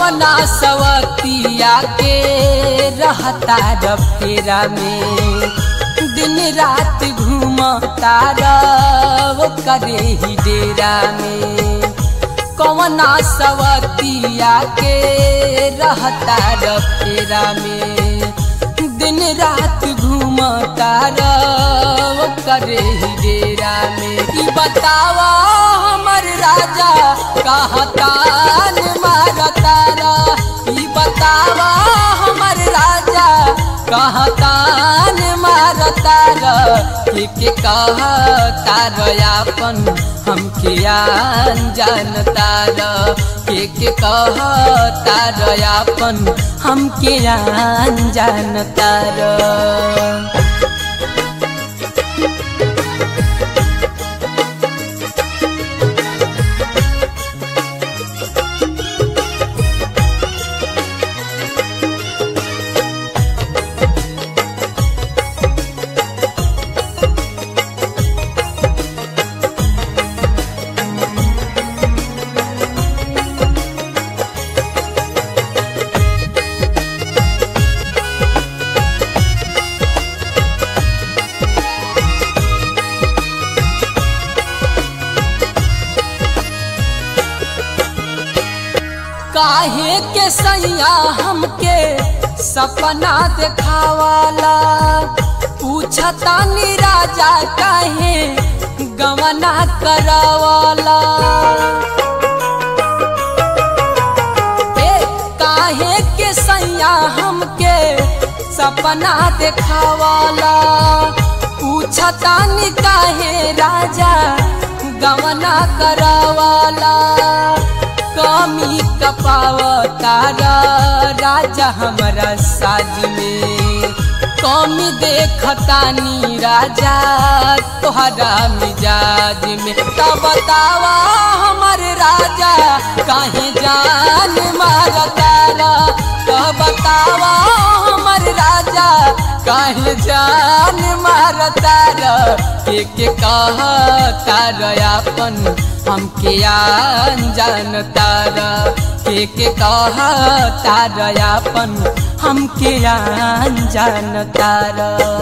कवना सवतिया के रहता र फेरा में दिन रात घूमता वो करे ही डेरा में कवना सवतिया के रहता र फेरा में दिन रात घूमता वो करे ही डेरा में ई बतावा हमर राजा कहतान मारतारा ई बतावा हमर राजा कहतान मारतारा के के कहतार आपन हमके आन जानतार के के कहतार आपन हमके आन जानतार काहे के सैया हमके सपना देखावाला पूछता नी राजा काहे गवना करावाला ए काहे के सैया हमके सपना देखावाला पूछता नी काहे राजा गवना करावाला कमी कपावतारा राजा हमारा साज में कमी देखतानी राजा तोहरा मिजाज में तब बतावा हमर राजा काहे जान मारतारा तब बतावा हमर राजा काहे जान मारतारा के के कहतार आपन हमके आन जानतार के के कहतार आपन हमके आन जानतार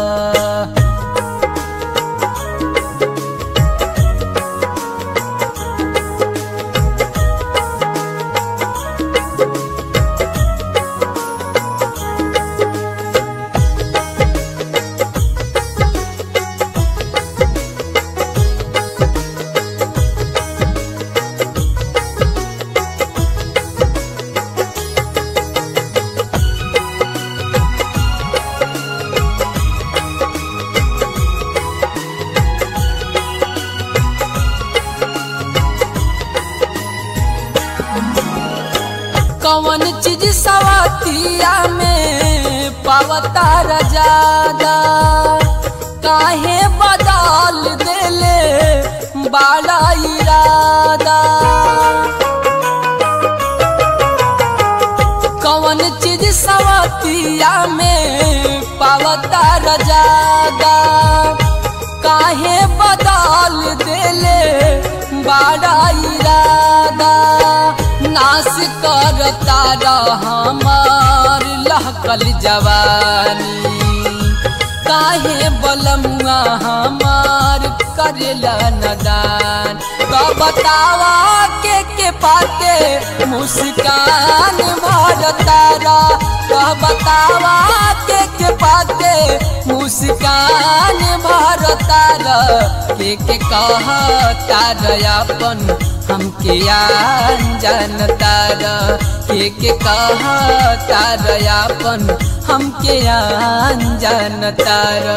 कौन चीज सवतिया में पावता रजादा काहे बदल देले बाला इरादा कौन चीज सवतिया में पावता रजादा काहे बदल देले बाला इरादा नाश करता हमार लहकल जवानी काहे बलमुआ हमार करेला नदान तो बतावा के के पाते मुस्कान भरतारा तो बतावा के के पाते मुस्कान भरतारा के के कहतार अपन हमके आन जानतार के के कहतार अपन हमके आन जानतार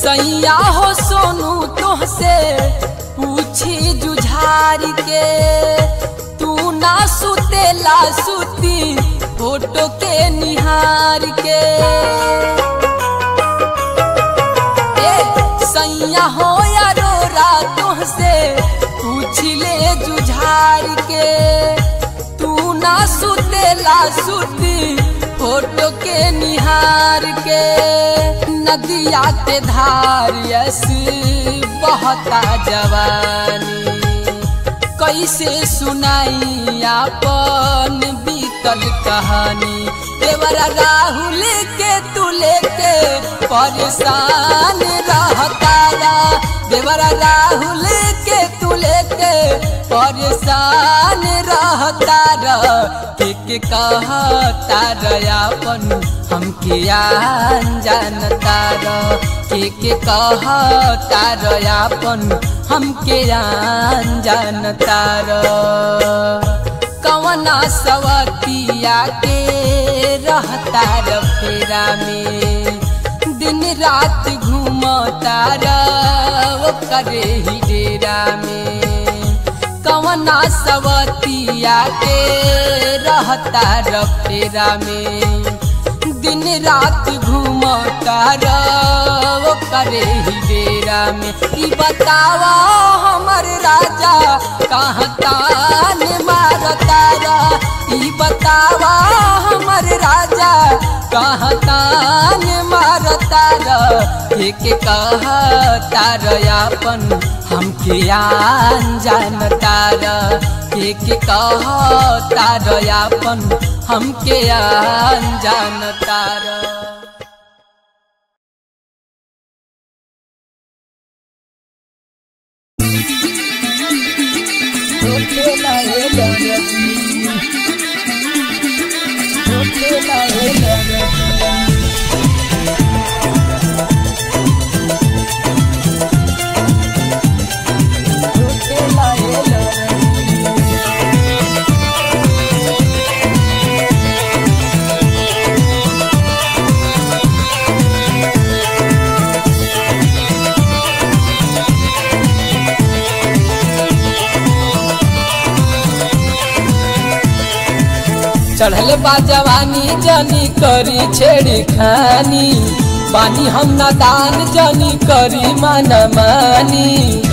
सैया हो सोनू तुहसे पूछी जुझार के तू ना सुतेला सुती फोटो के निहार के ए सैया हो या रोरा तुहसे पूछ ले जुझार के तू ना सुतेला सुती फोटो के निहार के नदिया के धार ऐसी बहता जवानी कैसे सुनाई अपन बीतल कहानी देवरा राहुल के तू लेके परेशान रहतारा देवरा राहुल के तू लेके परेशान रहतारा के के कहतार अपन हमके आन जानतार के के कहतार अपन हमके आन जानतार कवना सवतिया के रहतार फेरा में दिन रात घूमतार वो करे ही डेरा में कवना सवतिया के रहतार फेरा में दिन रात घूमतार वो करे ही डेरा में ई बतावा हमर राजा कहाँ तान मारतारा ई बतावा हमर राजा कहाँ तान मारतारा एक कहतार अपन हमके आन जानतार एक कहतार अपन हमके आन जानतार चढ़ल बा जवानी जनी करी छेड़ी खानी पानी हम ना दान जनी करी मन मानी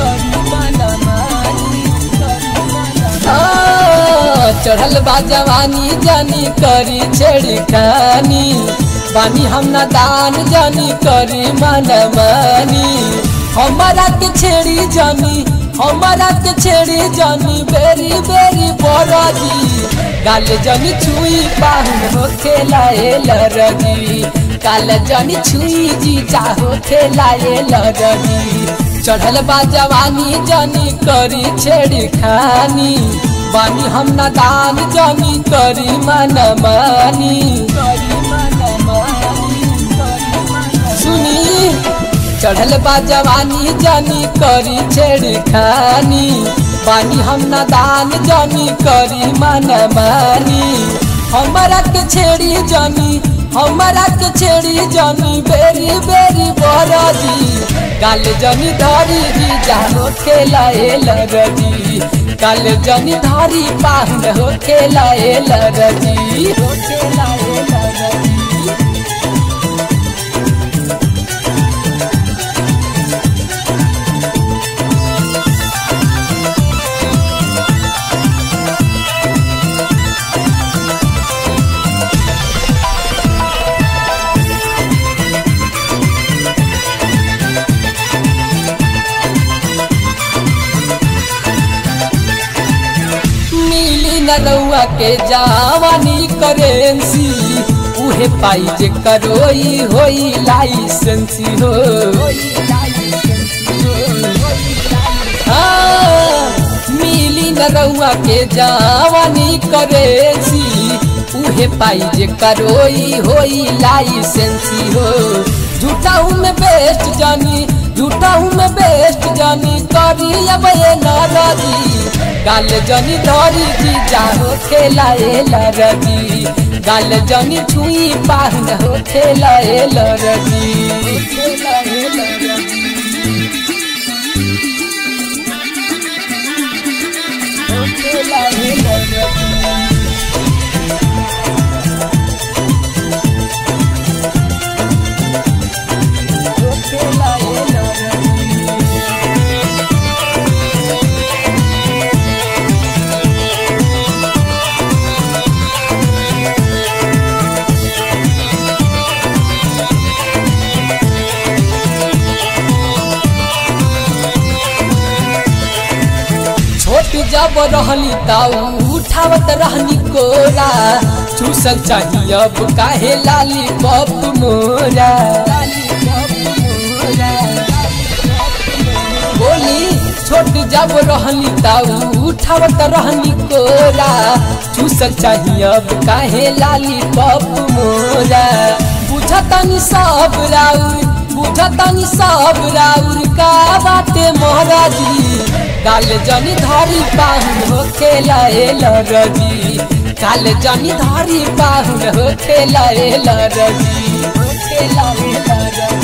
चढ़ल बा जवानी जनी करी छेड़ी खानी बानी हम ना दान जनी करी मन मानी हमारा के छेड़ी जनी हमारा के छेड़ी जनी बेरी बेरी बरदी गाल जनी छुई पाहुन हो खेलाए लरगी काल जनी छुई जी चाहो खेलाए लरगी चढ़ल बा जवानी जनी करी छेड़ी खानी बानी हम ना दान जनी करी मन मानी सुनी चढ़ल बा जवानी जनी करी छेड़ी खानी बानी हम ना दान जनी करी मन मानी हमारा के छेड़ी जनी हमारा के छेड़ी जनी बेरी बेरी बरदी काल जनी धरी जी जानो खेलाए लगदी काल जनी धरी पाहुन हो खेलाए लगदी हो खेलाए लगदी मिली नरौआ के जावानी करेंसी उहे पाई जे करोई होई लाइसेंसी हो हाँ, मिली नरौआ के जावानी करेंसी उहे पाई जे करोई होई लाइसेंसी हो झूठाऊ में बेस्ट जानी झूठाऊ में बेस्ट जानी करी अब ये नाराजी गाल जनी धरी जी जाहो खेलाए लरजी गाल जनी छुई पाहन हो खेलाए लरजी खेलाए लरजी जब रहली ताऊ उठावत रहनी कोरा चूसल चाहिए अब काहे लाली पप मोरा बोली छोट जब रहली ताऊ उठावत रहनी कोरा चूसल चाहिए अब काहे लाली पप मोरा बुझतनी सब राउर बुझतनी सब राउर का बाटे महाराजी काल जनी धरी पाहुन हो खेला रजी काल जनी धरी पाहुन हो खेला रजी हो खेला रजी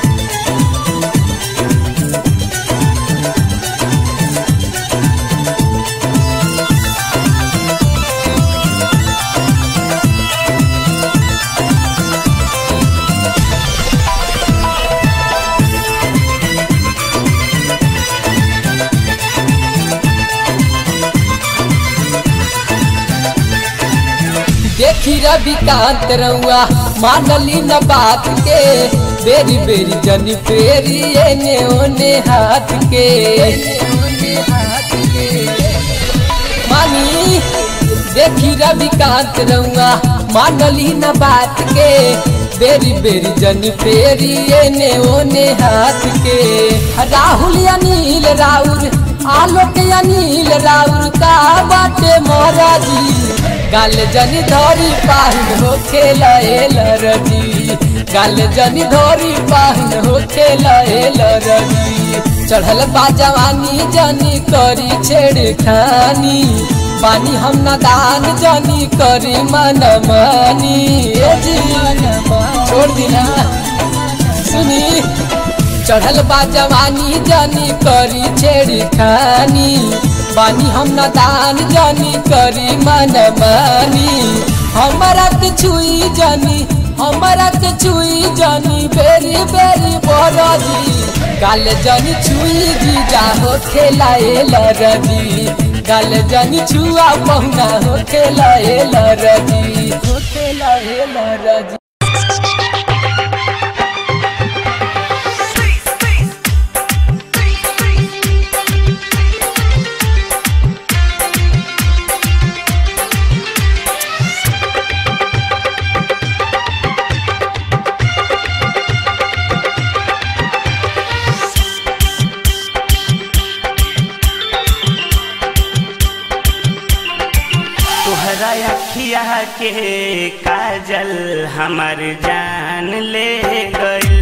देखी रविकांत रउआ मानली न बात के बेरी बेरी जनी फेरी एने ओने हाथ के मानी देखी रविकांत रउआ मानली न बात के बेरी बेरी जनी फेरी एने ओने हाथ के राहुल अनिल राउर आलोक अनिल राउर का बाटे महाराजी गाल जनी धरी पाहिन हो खेला रजी गाल जनी धरी पाहिन हो खेला रजी चढ़ल बा जवानी जनी करी छेड़खानी पानी हम नादान जनी करी मन मानी ए जी छोड़ दिना सुनी चढ़ल बा जवानी जनी करी छेड़खानी बानी हम नादान जानी करी मन मानी हमारा के छुई जानी हमारा के छुई जानी बेरी बेरी बरजी गाल जानी छुई जी जा हो खेला रजी गाल जानी छुआ पहुना हो खेला रजी हो खेला रजी तोहरा अखिया के काजल हमर जान ले गइल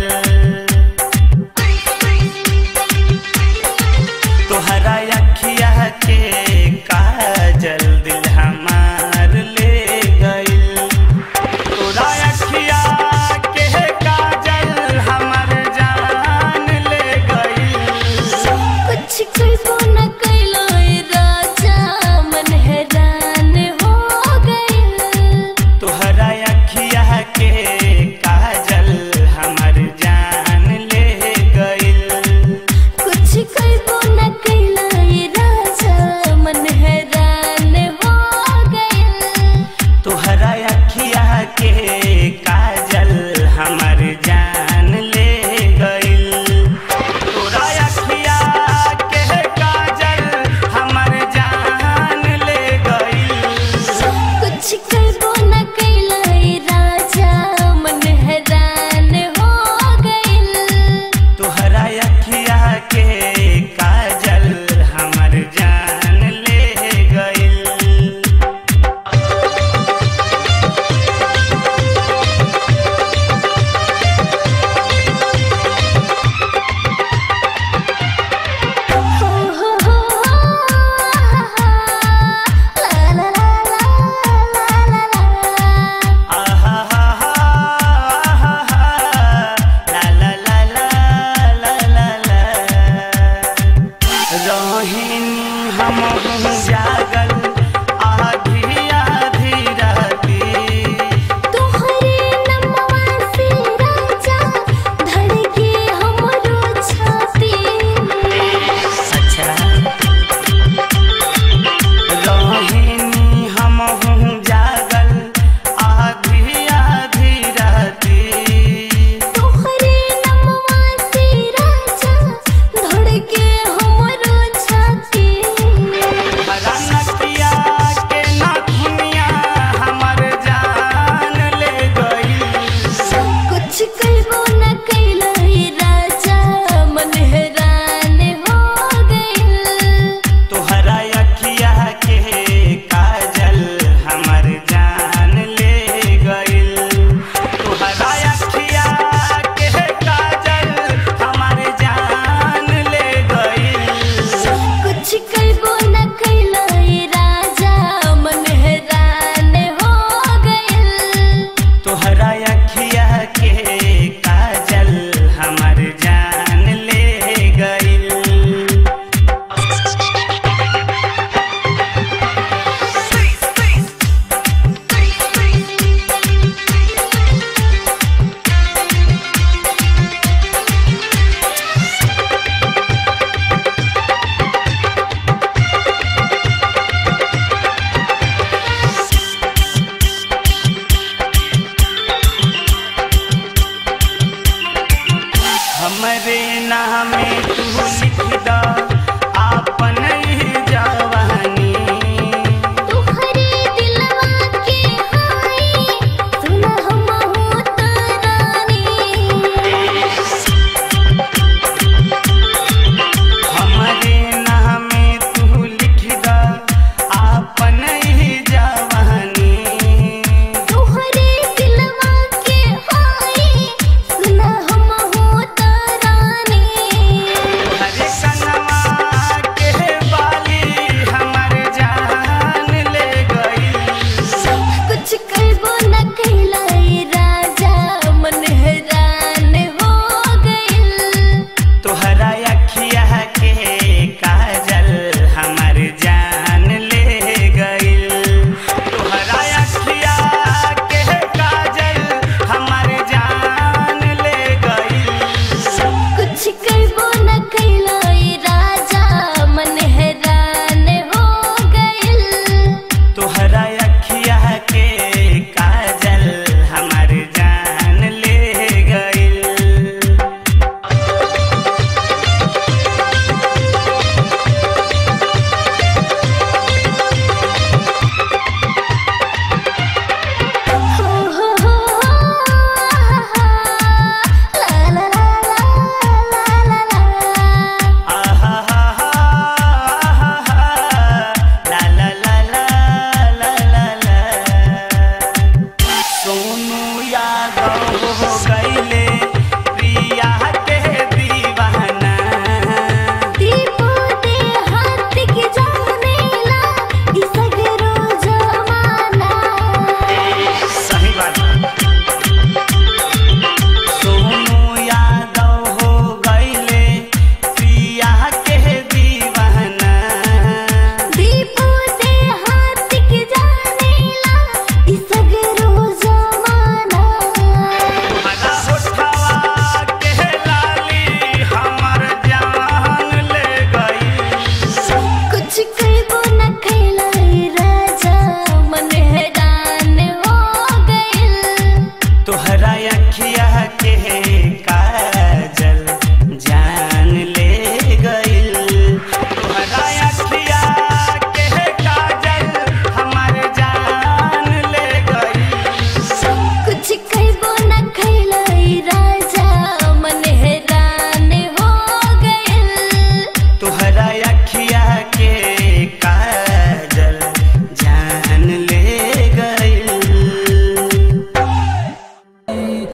तोहरा अखिया के काजल दिल हमार ले गइल तोरा अखिया के काजल हमर जान ले गइल कुछ करबो न कैलो ए राजा मन हैरान हो गइल तोहरा अखिया के काजल हमर जान हमरे नामे तू लिख दा